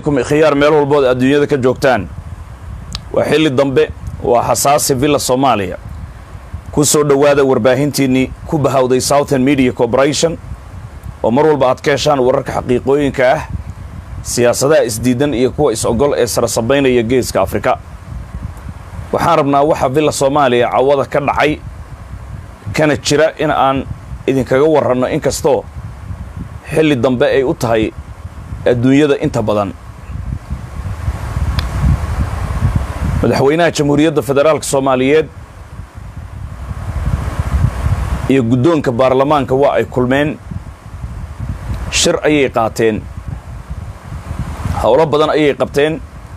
khiyaar meel walbood adduunyada ka joogtaan waa xilli dambe waa xasaasi villa soomaaliya ku soo dhowaada warbaahintiinnii ku bahawday southern media corporation oo mar walba aad ka heshaan wararka xaqiiqooyinka ah siyaasadaha isdiidan iyo kuwa is-ogol ee sarasabaynaya geeska afrika waxaan rabnaa waxa villa soomaaliya cawada ka dhacay kana jira in aan idinkaga warranno inkastoo xilli dambe ay u tahay adduunyada inta badan madaxweynaha jamhuuriyadda federaalka soomaaliyeed iyo guddoonka baarlamaanka waa ay kulmeen shir ayay qaateen howlo badan ayay qabteen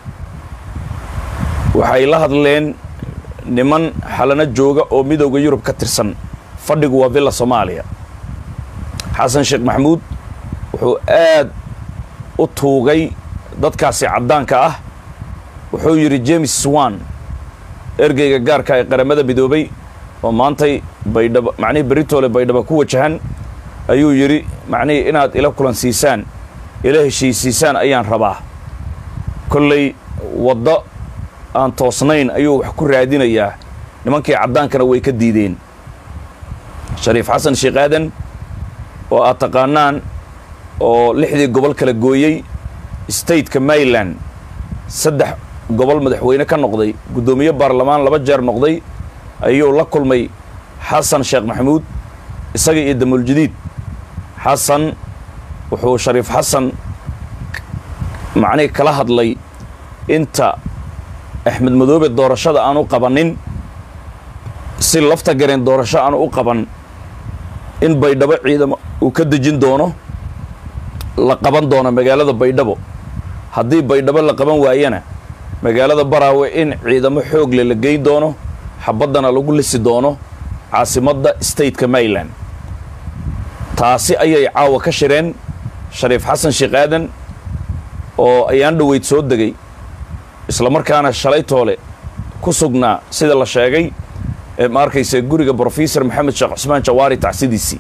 waxay la hadleen niman xalano jooga oo midowda yurub ka tirsan fadhigu waa villa soomaaliya xasan sheekh maxamuud wuxuu aad u tuugay dadkaasi caddaanka ah wuxuu yidhi james swan ergeyga gaarka ee qaramada midoobay oo maantay baydhabo macnihii beritoole baydhabo ku wajahan ayuu yidhi macnihii inaad ila kulan siisaan ila heshiisiisaan ayaan rabaa kolley waddo aan toosnayn ayuu wax ku raadinayaa nimankii caddaankana way ka diideen shariif xasan sheekh aadan oo aad taqaanaan oo lixdii gobol kala gooyey stateka maryland saddex gobol madaxweyne ka noqday guddoomiye baarlamaan laba jeer noqday ayuu la kulmay xasan sheekh maxamuud isaga iyo damuuljadiid xasan wuxuu shariif xasan macnihii kala hadlay inta axmed madoobe doorashada aan u qabanin si lafta gareen doorasho aan u qaban in baydhabo ciidamo uu ka dejin doono la qaban doono magaalada baydhabo haddii baydhabo la qaban waayana magaalada baraawe in ciidamo xoogle la geyn doono xabaddana lagu lisi doono caasimadda stateka maryland taasi ayay caawa ka shireen shariif xasan sheekh aadan oo ayaan dhoweyd soo degay islamarkaana shalay toole ku sugnaa sida la sheegay ee ma arkaysa guriga brofesor maxamed sheekh cusmaan jawaari tacsidiisii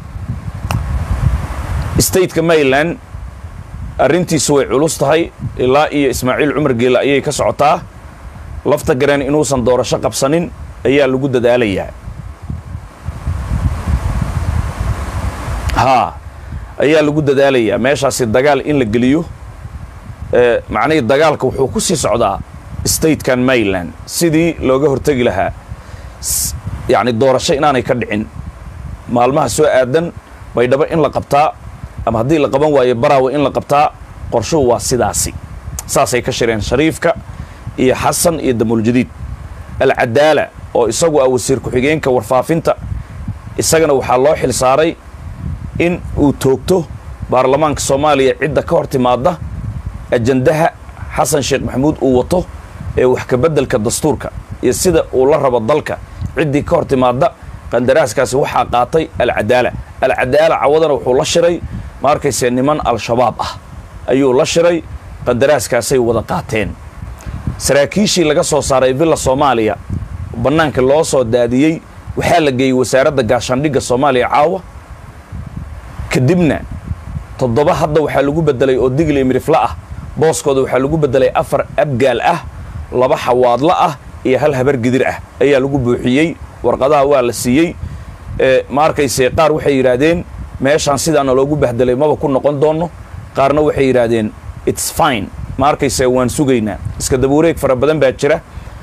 stateka maryland arrintiisu way culus tahay ilaa iyo ismaaciil cumar geela ayay ka socotaa lafta gareen inuusan doorasho qabsanin ayaa lagu dadaalayaa haa ayaa lagu dadaalayaa meeshaasi dagaal in la geliyo macnihii dagaalka wuxuu ku sii socdaa statekan maryland sidii looga hortegi lahaa yacni doorasho inaanay ka dhicin maalmaha soo aadan baydhabo in la qabtaa ama haddii la qaban waayo baraawe in la qabtaa qorshuhu waa sidaasi saasay ka shireen shariifka iyo xasan iyo damuuljadiid alcadaala oo isagu ah wasiir ku-xigeenka warfaafinta isagana waxaa loo xil saaray in uu toogto baarlamaanka soomaaliya cidda ka hor timaadda ajandaha xasan sheekh maxamuud uu wato ee wax ka beddelka dastuurka iyo sida uu la rabo dalka ciddii ka hor timaadda qandaraaskaasi waxaa qaatay alcadaala alcadaala cawadana wuxuu la shiray ma arkayse niman al-shabaab ah ayuu la shiray qandaraaskaasay wada qaateen saraakiishii laga soo saaray villa soomaaliya bannaanka loo soo daadiyey waxaa la geeyey wasaaradda gaashaandhigga soomaaliya caawa kadibna toddoba hadda waxaa lagu beddelay oo digli mirifla ah booskooda waxaa lagu beddelay afar abgaal ah laba xawaadla ah iyo hal habar gidir ah ayaa lagu buuxiyey warqadaha waa la siiyey ma arkayse qaar waxay yidhaahdeen meeshaan sidaana loogu bahdelay maba ku noqon doonno qaarna waxay yidhaahdeen its fine ma arkayse waan sugaynaa iska dabuureeg fara badan baa jira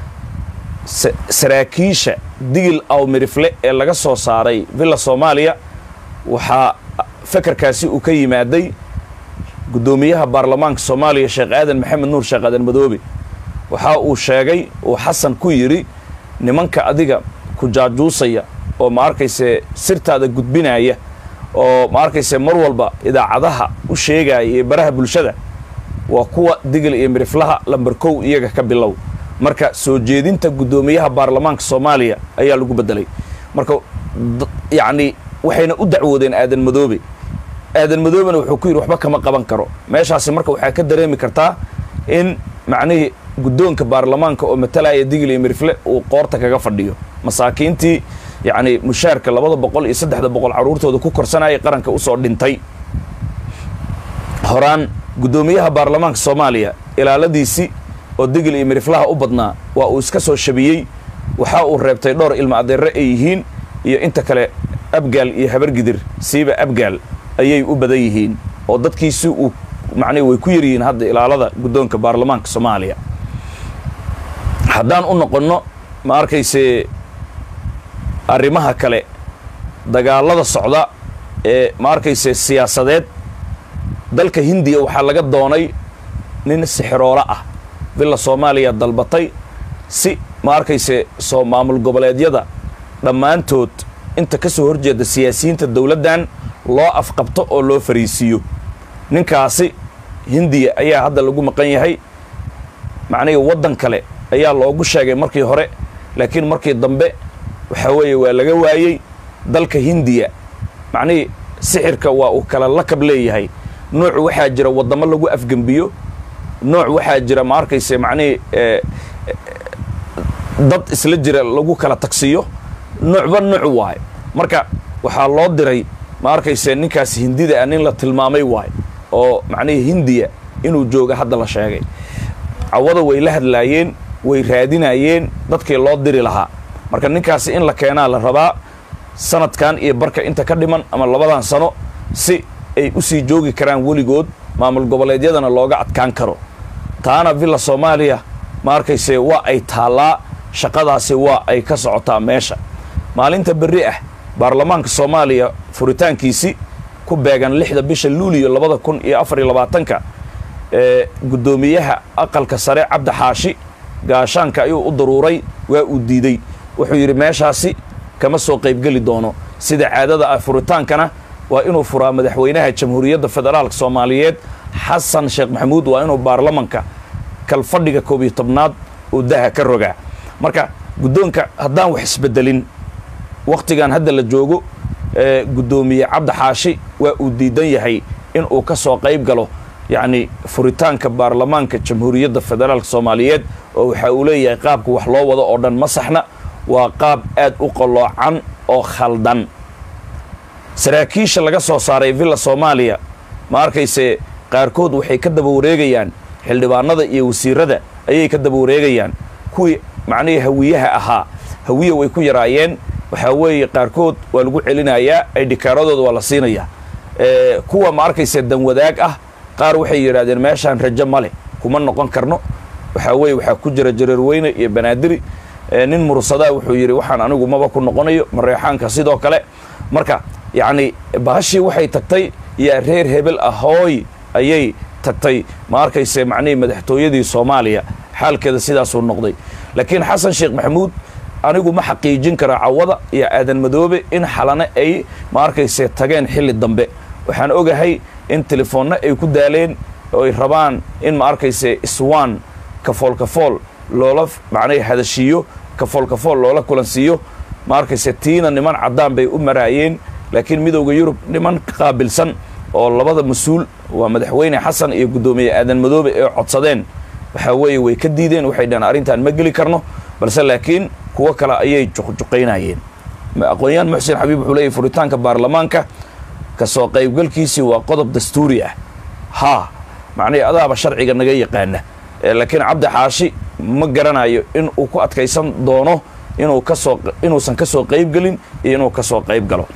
saraakiisha digil aw mirifle ee laga soo saaray villa soomaaliya waxaa fakarkaasi uu ka yimaaday guddoomiyaha baarlamaanka soomaaliya sheekh aadan maxamed nuur sheekh aadan madoobe waxa uu sheegay uu xasan ku yidhi nimanka adiga ku jaajuusaya oo ma arkayse sirtaada gudbinaya oo ma arkayse mar walba idaacadaha u sheegaya iyo baraha bulshada waa kuwa digil iyo miriflaha lamber kow iyaga ka bilow marka soo jeedinta guddoomiyaha baarlamaanka soomaaliya ayaa lagu beddelay marka yacni waxayna u dacwoodeen aadan madoobe aadan madoobena wuxuu ku yidhi waxba kama qaban karo meeshaasi marka waxaa ka dareemi kartaa in macnihii guddoonka baarlamaanka oo matalaya digil iyo mirifle uu qoorta kaga fadhiyo masaakiintii yacni mushaarka labada boqol iyo saddexda boqol carruurtooda ku korsanayay qaranka usoo dhintay horaan guddoomiyaha baarlamaanka soomaaliya ilaaladiisii oo digil iyo miriflaha u badnaa waa uu iska soo shabiyey waxa uu reebtay dhowr ilma adeerre ay yihiin iyo inta kale abgaal iyo habargidir siiba abgaal ayay u badan yihiin oo dadkiisi uu macnihi way ku yaryihiin hadda ilaalada guddoonka baarlamaanka soomaaliya haddaan u noqonno ma arkayse arrimaha kale dagaalada socda ee ma arkayse siyaasadeed dalka hindiya waxaa laga doonay nin sixiroolo ah villa soomaaliya dalbatay si ma arkayse soo maamul goboleedyada dhammaantood inta ka soo horjeeda siyaasiyiinta dowladdan loo afqabto oo loo fariisiiyo ninkaasi hindiya ayaa hadda lagu maqan yahay macnihii waddan kale ayaa loogu sheegay markii hore laakiin markii dambe waxaa weeye waa laga waayey dalka hindiya macnihii sixirka waa uu kala lakab leeyahay nooc waxaa jira waddamo lagu afgembiyo nooc waxaa jira ma arkayse macnihii dad isla jira lagu kala tagsiyo noocba nooc waay marka waxaa loo diray ma arkayse ninkaas hindida ah nin la tilmaamay waay oo macnihii hindiya inuu jooga hadda la sheegay cawada way la hadlaayeen way raadinayeen dadkii loo diri lahaa marka ninkaasi in la keenaa la rabaa sanadkan iyo barka inta ka dhiman ama labadan sano si ay u sii joogi karaan weligood maamul goboleedyadana looga adkaan karo taana villa soomaaliya ma arkayse waa ay taallaa shaqadaasi waa ay ka socotaa meesha maalinta berri ah baarlamaanka soomaaliya furitaankiisi ku beegan lixda bisha luuliyo labada kun iyo afar iyo labaatanka ee guddoomiyaha aqalka sare cabdi xaashi gaashaanka ayuu u daruuray waa uu diidey wuxuu yidhi meeshaasi kama soo qaybgeli doono sida caadada ah furitaankana waa inuu furaa madaxweynaha jamhuuriyadda federaalka soomaaliyeed xasan sheekh maxamuud waa inuu baarlamanka kalfadhiga koob iyo tobnaad uu daha ka rogaa marka guddoonka haddaan wax isbedelin wakhtigan hadda la joogo ee guddoomiye cabdi xaashi waa uu diidan yahay in uu ka soo qayb galo yacni furitaanka baarlamaanka jamhuuriyadda federaalka soomaaliyeed oo waxa uu leeyahay qaabka wax loo wado oo dhan ma saxna waa qaab aad u qalloocan oo khaldan saraakiisha laga soo saaray villa soomaaliya ma arkayse qaarkood waxay ka daba wareegayaan xildhibaanada iyo wasiirada ayay ka daba wareegayaan kuwii macnihii hawiyaha ahaa hawiya way ku yaraayeen waxaa weeye qaarkood waa lagu celinayaa ay dhikaaradooda waa la siinayaa kuwa ma arkayse danwadaag ah qaar waxay yidhahdeen meeshaan rajo ma leh kuma noqon karno waxaa weeye waxaa ku jira jareerweyne iyo banaadiri nin mursadaa wuxuu yidhi waxaan anigu maba ku noqonayo mareexaanka sidoo kale marka yacni bahashii waxay tagtay yaa reer hebel ahooy ayay tagtay ma arkayse macnihii madaxtooyadii soomaaliya xaalkeeda sidaasuu noqday laakiin xasan sheekh maxamuud anigu ma xaqiijin kara cawada iyo aadan madoobe in xalane ay ma arkayse tageen xilli dambe waxaan ogahay in telefoonna ay ku daaleen oo ay rabaan in ma arkayse iswaan kafool kafool loola macnay hadashiiyo kafool kafool loola kulansiiyo ma arkayse tiina niman caddaan bay u maraayeen laakiin midowda yurub niman qaabilsan oo labada mas-uul waa madaxweyne xasan iyo guddoomiye aadan madoobe ee codsadeen waxaa weeye way ka diideen waxay dhaheen arrintan ma geli karno balse laakiin kuwo kale ayay juqjuqaynayeen aqoon-yahan muxsin xabiib wuxuu leeyahy furitaanka baarlamaanka kasoo qaybgalkiisii waa qodob dastuuri ah haa macnihii adaaba sharciga naga yaqaana laakiin cabdi xaashi ma garanayo in uu ku adkaysan doono inuu kasoo inuusan ka soo qaybgelin iyo inuu ka soo qayb galo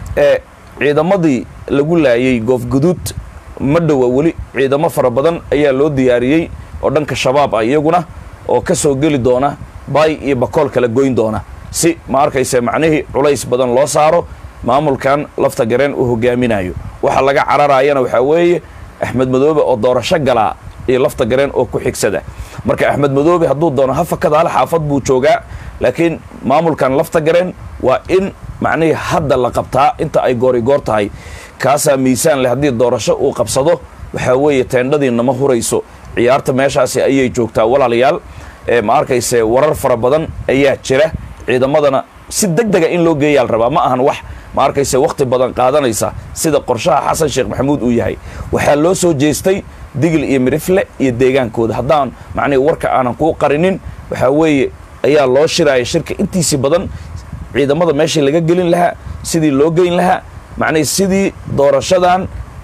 ciidamadii lagu laayay goofguduud ma dhowa weli ciidamo fara badan ayaa loo diyaariyey oo dhanka shabaab ah iyaguna oo ka soo geli doona baay iyo bakool kala goyn doona si ma arkayse macnihii culays badan loo saaro maamulkan lafta gareen uu hogaaminayo waxa laga cararayana waxaa weeye axmed madoobe oo doorasho galaa iyo lafta gareen oo ku xigsada marka axmed madoobe hadduu doono hafakada hal xaafad buu joogaa laakiin maamulkan lafta gareen waa in macnihii hadda la qabtaa inta ay goori goor tahay kaasaa miisaan leh haddii doorasho uu qabsado waxaa weeye teendhadiina ma hurayso ciyaarta meeshaasi ayay joogtaa walaalayaal ee ma arkayse warar fara badan ayaa jira ciidamadana si deg dega in loo geeyaa la rabaa ma ahan wax ma arkayse wakhti badan qaadanaysa sida qorshaha xasan sheekh maxamuud uu yahay waxaa loo soo jeestay digil iyo mirifle iyo deegaankooda haddaan macnihi warka aanan kuu qarinin waxaa weeye ayaa loo shiraya shirka intiisii badan ciidamada meeshii laga gelin lahaa sidii loo geyn lahaa macnihi sidii doorashadan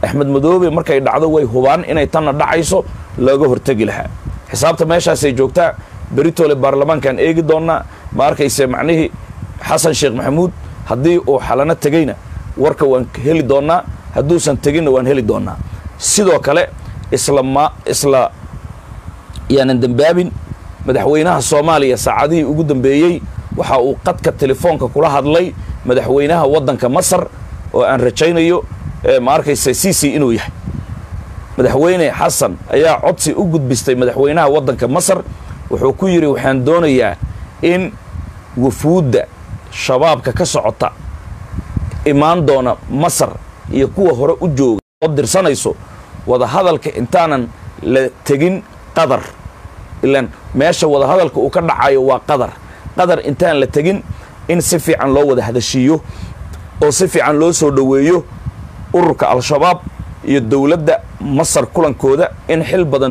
axmed madoobe markay dhacdo way hubaan inay tanna dhacayso looga hortegi lahaa xisaabta meeshaasay joogtaa beritole baarlamaankaan eegi doonnaa ma arkayse macnihii xasan sheekh maxamuud haddii uu xalano tegeyna warka waan heli doonnaa hadduusan teginna waan heli doonnaa sidoo kale isla ma isla yaanan dembaabin madaxweynaha soomaaliya saacadihii ugu dambeeyey waxa uu qadka telefoonka kula hadlay madaxweynaha waddanka masar oo aan rajaynayo ma arkaysa c c inuu yahay madaxweyne xasan ayaa codsi u gudbistay madaxweynaha waddanka masar wuxuu ku yidhi waxaan doonayaa in wafuudda shabaabka ka socota imaan doona masar iyo kuwa hore u jooga oo dirsanayso wadahadalka intaanan la tegin qadar ilaan meesha wadahadalka uu ka dhacayo waa qadar qadar intaan la tegin in si fiican loo wada hadashiiyo oo si fiican loo soo dhoweeyo ururka al-shabaab iyo dowladda masar kulankooda in xil badan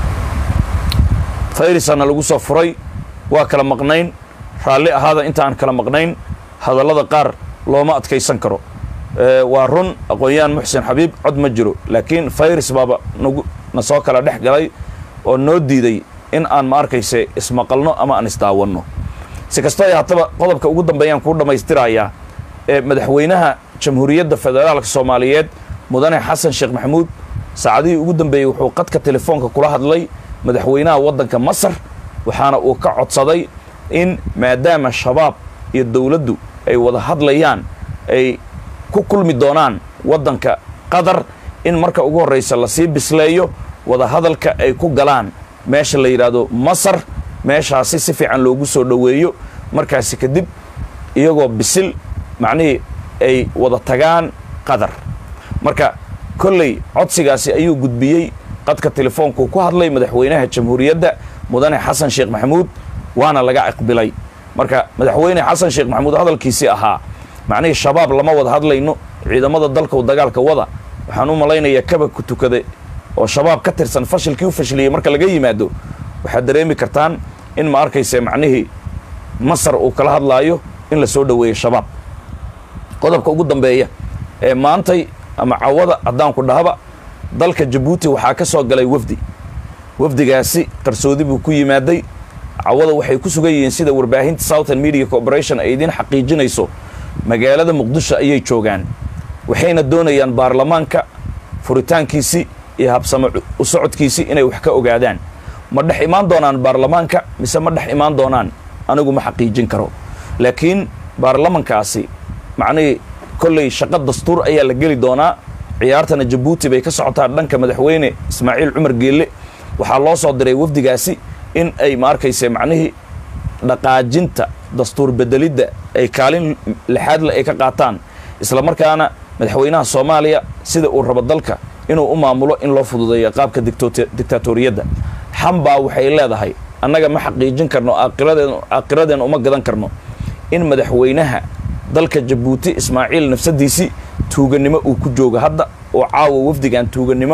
fayrisana lagu soo furay waa kala maqnayn raalli ahaada intaan kala maqnayn hadallada qaar looma adkaysan karo waa run aqoon-yahan muxsin xabiib cod ma jiro laakiin fayris baaba nagu na soo kala dhex galay oo noo diiday in aan ma arkayse ismaqalno ama aan isdaawanno si kastoo ay haataba qodobka ugu dambeeyaan kuu dhammaystirayaa ee madaxweynaha jamhuuriyadda federaalka soomaaliyeed mudane xasan sheekh maxamuud saacadihii ugu dambeeyey wuxuu qadka telefoonka kula hadlay madaxweynaha waddanka masar waxaana uu ka codsaday in maadaama shabaab iyo dowladdu ay wada hadlayaan ay ku kulmi doonaan waddanka qatar in marka ugu horraysa lasii bisleeyo wada hadalka ay ku galaan meesha la yidhaahdo masar meeshaasi si fiican loogu soo dhoweeyo markaasi kadib iyagoo bisil macnihii ay wada tagaan qatar marka kolley codsigaasi ayuu gudbiyey qadka telefoonku ku hadlay madaxweynaha jamhuuriyadda mudane xasan sheekh maxamuud waana laga aqbilay marka madaxweyne xasan sheekh maxamuud hadalkiisii ahaa macnihii shabaab lama wada hadlayno ciidamada dalkau dagaalka wada waxaan u malaynayaa kaba ku tukada oo shabaab ka tirsan fashilkii u fashiliyey marka laga yimaado waxaad dareemi kartaan in ma arkayse macnihii masar uu kala hadlaayo in la soo dhoweeyo shabaab qodobka ugu dambeeya ee maantay ama cawada haddaanku dhahaba dalka jabuuti waxaa ka soo galay wafdi wafdigaasi qarsoodi buu ku yimaaday cawada waxay ku sugan yihiin sida warbaahinta southern media corporation ay idiin xaqiijinayso magaalada muqdisho ayay joogaan waxayna doonayaan baarlamaanka furitaankiisii iyo habsamo u socodkiisii inay wax ka ogaadaan ma dhex imaan doonaan baarlamaanka mise ma dhex imaan doonaan anigu ma xaqiijin karo laakiin baarlamankaasi macnihii kolley shaqo dastuur ayaa la geli doonaa ciyaartana jabuuti bay ka socotaa dhanka madaxweyne ismaaciil cumar geelle waxaa loo soo diray wafdigaasi in ay ma arkayse macnihii dhaqaajinta dastuur bedelidda ay kaalin lixaadle ay ka qaataan isla markaana madaxweynaha soomaaliya sida uu rabo dalka inuu u maamulo in loo fududeeyo qaabka dictaatoriyadda xambaa waxay leedahay annaga ma xaqiijin karno aakhiradeena uma gadan karno in madaxweynaha dalka jabuuti ismaaciil nafsadiisii tuugannimo uu ku joogo hadda oo caawa wafdigan tuugannimo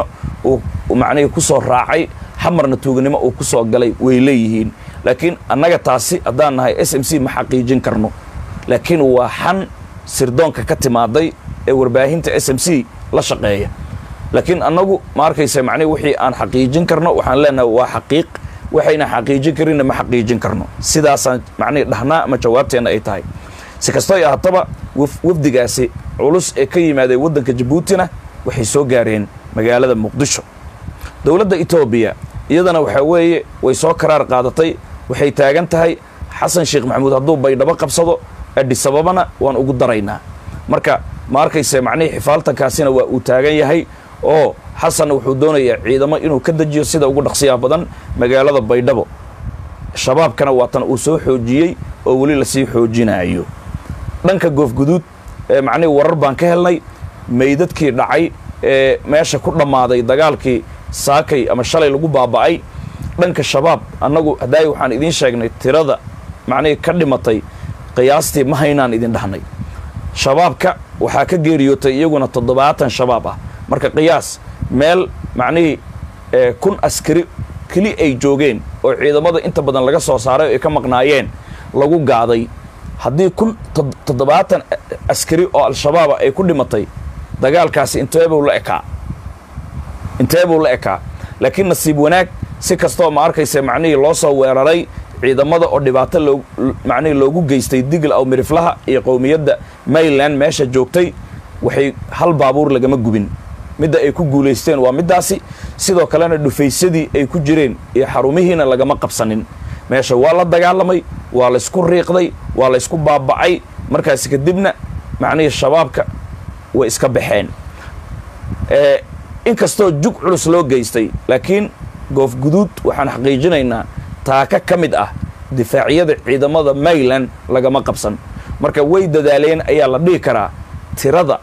uu macnihii ku soo raacay xamarna tuugannimo uu ku soo galay way leeyihiin laakiin annaga taasi haddaan nahay s m c ma xaqiijin karno laakiin waa xan sirdoonka ka timaaday ee warbaahinta s m c la shaqeeya laakiin annagu ma arkaysa macnihi wixii aan xaqiijin karno waxaan leenahay waa xaqiiq waxayna xaqiijin karinna ma xaqiijin karno sidaasaan macnihi dhahnaa ama jawaabteenna ay tahay si kastoo ay ahaataba wafdigaasi culus ee ka yimaadeen waddanka jabuutina waxay soo gaareen magaalada muqdisho dowladda etoobiya iyadana waxaa weeye way soo karaar qaadatay waxay taagan tahay xasan sheekh maxamuud hadduu baydhabo qabsado adhisababana waan ugu daraynaa marka ma arkayse macnihii xifaaltankaasina waa uu taagan yahay oo xasanna wuxuu doonayaa ciidamo inuu ka dejiyo sida ugu dhaqsiyaha badan magaalada baydhabo shabaabkana waatan uu soo xoojiyey oo weli lasii xoojinaayo dhanka goofguduud ee macnihii warar baan ka helnay meydadkii dhacay ee meesha ku dhammaaday dagaalkii saakay ama shalay lagu baaba'ay dhanka shabaab annagu hadaayi waxaan idiin sheegnay tirada macnihii ka dhimatay qiyaastii ma haynaan idin dhahnay shabaabka waxaa ka geeriyootay iyaguna toddobaatan shabaab ah marka qiyaas meel macnihii kun askari keli ay joogeen oo ciidamada inta badan laga soo saaray oo ay ka maqnaayeen lagu gaaday haddii kun toddobaatan askari oo al-shabaaba ay ku dhimatay dagaalkaasi inteebuu la ekaa intee buu la ekaa laakiin nasiib wanaag si kastoo ma arkaysa macnihii loo soo weeraray ciidamada oo dhibaato loo macnihii loogu geystay digl aw miriflaha iyo qowmiyadda mayland meesha joogtay waxay hal baabuur lagama gubin midda ay ku guulaysteen waa middaasi sidoo kalena dhufaysadii ay ku jireen iyo xarumihiina lagama qabsanin meesha waa la dagaalamay waa laysku riiqday waa laysku baaba'ay markaasi kadibna macnihii shabaabka way iska baxeen inkastoo jug culus loo geystay laakiin goof guduud waxaan xaqiijinaynaa taaka ka mid ah difaacyada ciidamada mayland lagama qabsan marka way dadaaleen ayaa la dhihi karaa tirada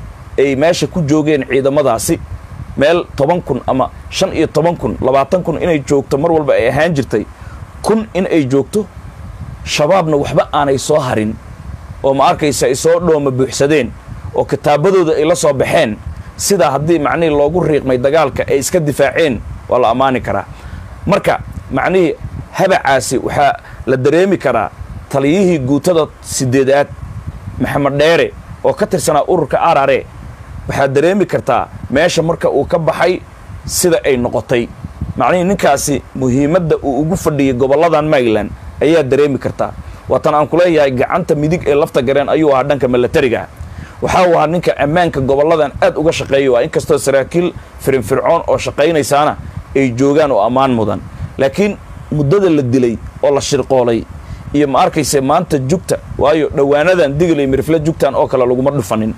ay meesha ku joogeen ciidamadaasi meel toban kun ama shan iyo toban kun labaatan kun inay joogto mar walba ay ahaan jirtay kun in ay joogto shabaabna waxba aanay soo harin oo ma arkaysa ay soo dhooma buuxsadeen oo kitaabadooda ay la soo baxeen sidaa haddii macnihii loogu riiqmay dagaalka ay iska difaaceen waa la ammaani karaa marka macnihii habacaasi waxaa la dareemi karaa taliyihii guutada sideedaad maxamed dheere oo ka tirsanaa ururka arare waxaad dareemi kartaa meesha marka uu ka baxay sida ay noqotay macnihii ninkaasi muhiimadda uu ugu fadhiyey gobolladan mayland ayaa dareemi kartaa waatan aan ku leeyahay gacanta midig ee lafta gareen ayuu ahaa dhanka milatariga waxaa u ahaa ninka ammaanka gobolladan aad uga shaqeeya waa inkastoo saraakiil firinfircoon oo shaqaynaysaana ay joogaan oo ammaan mudan laakiin muddada la dilay oo la shirqoolay iyo ma arkayse maanta jugta waayo dhowaanadan digilay mirifle jugtan oo kale laguma dhufanin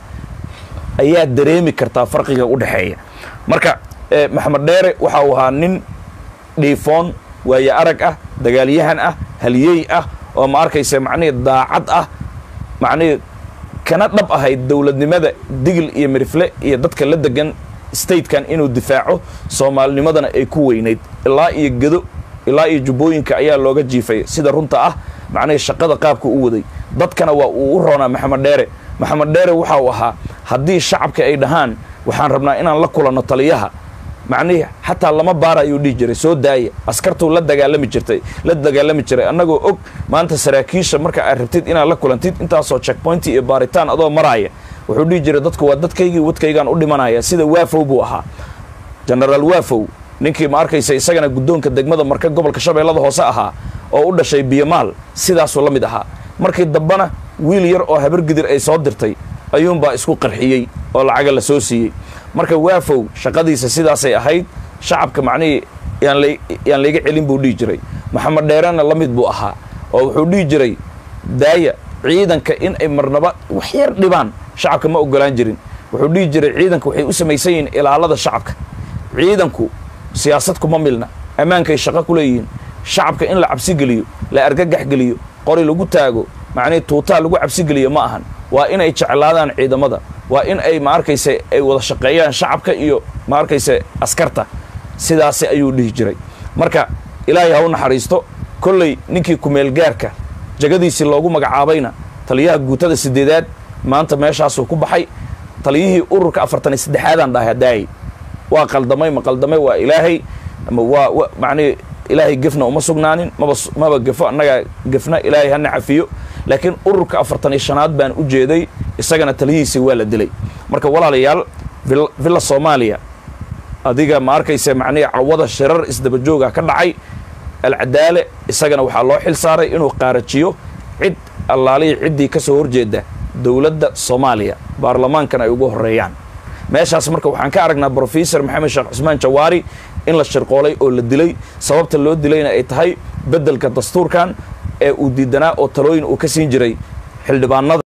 ayaa dareemi kartaa farqiga u dhexeeya marka maxamed dheere waxa uu ahaa nin dhiifoon waaye arag ah dagaalyahan ah haliyey ah oo ma arkayse macnihii daacad ah macnihii kana dhab ahayd dowladnimada digil iyo mirifle iyo dadka la degan statekan inuu difaaco soomaalinimadana ay ku weynayd ilaa iyo gedo ilaa iyo jubbooyinka ayaa looga jiifay sida runta ah macnihii shaqada qaabka u waday dadkana waa uu u roonaa maxamed dheere maxamed dheere waxa uu ahaa haddii shacabka ay dhahaan waxaan rabnaa inaan la kulanno taliyaha macnihii xataa lama baara ayuu dhihi jiray soo daaya askartuu la dagaalami jirtay la dagaalami jiray annagoo og maanta saraakiisha marka aad rabtid inaad la kulantid intaasoo checkpointi iyo baaritaan adoo maraaya wuxuu dhihi jiray dadku waa dadkaygii wadkaygaan u dhimanaya sida waafow buu ahaa genaraal waafow ninkii ma arkaysa isagana guddoonka degmada marka gobolka shabeellada hoose ahaa oo u dhashay biyamaal sidaasuu la mid ahaa markii dambana wiil yar oo habargidir ay soo dirtay ayuunbaa isku qarxiyey oo lacaga la soo siiyey marka waafow shaqadiisa sidaasay ahayd shacabka macnihii yaan layga celin buu dhihi jiray maxamed dheerena la mid buu ahaa oo wuxuu dhihi jiray daaya ciidanka in ay marnaba wax yar dhibaan shacabka ma ogolaan jirin wuxuu dhihi jiray ciidanka waxay u samaysan yihiin ilaalada shacabka ciidanku siyaasad kuma milna ammaankay shaqo ku leeyihiin shacabka in la cabsi geliyo la argagax geliyo qori lagu taago macnihii tuutaa lagu cabsi geliyo ma ahan waa inay jeclaadaan ciidamada waa in ay ma arkayse ay wada shaqeeyaan shacabka iyo ma arkayse askarta sidaasi ayuu dhihi jiray marka ilaahay ha u naxariisto kolley ninkii kumeelgaarka jagadiisii loogu magacaabayna taliyaha guutada sideedaad maanta meeshaasuu ku baxay taliyihii ururka afartan iyo saddexaadaan dhahay hadaayay waa qaldamay ma qaldamay waa ilaahay ama waa macnihi ilaahay gefna uma sugnaanin maba maba gefo annagaa gefna ilaahay hana cafiyo laakiin ururka afartan iyo shanaad baan u jeeday isagana taliyihiisii waa la dilay marka walaalayaal villa soomaaliya adiga ma arkaysa macnihi cawada shirar isdabajooga ka dhacay alcadaale isagana waxaa loo xil saaray inuu qaarajiyo cid allaalihii ciddii ka soo horjeeda dowladda soomaaliya baarlamaankan ay ugu horeeyaan meeshaas marka waxaan ka aragnaa brofesor maxamed sheekh cusmaan jawaari in la shirqoolay oo la dilay sababta loo dilayna ay tahay beddelka dastuurkan ee uu diidanaa oo talooyin uu ka siin jiray xildhibaanada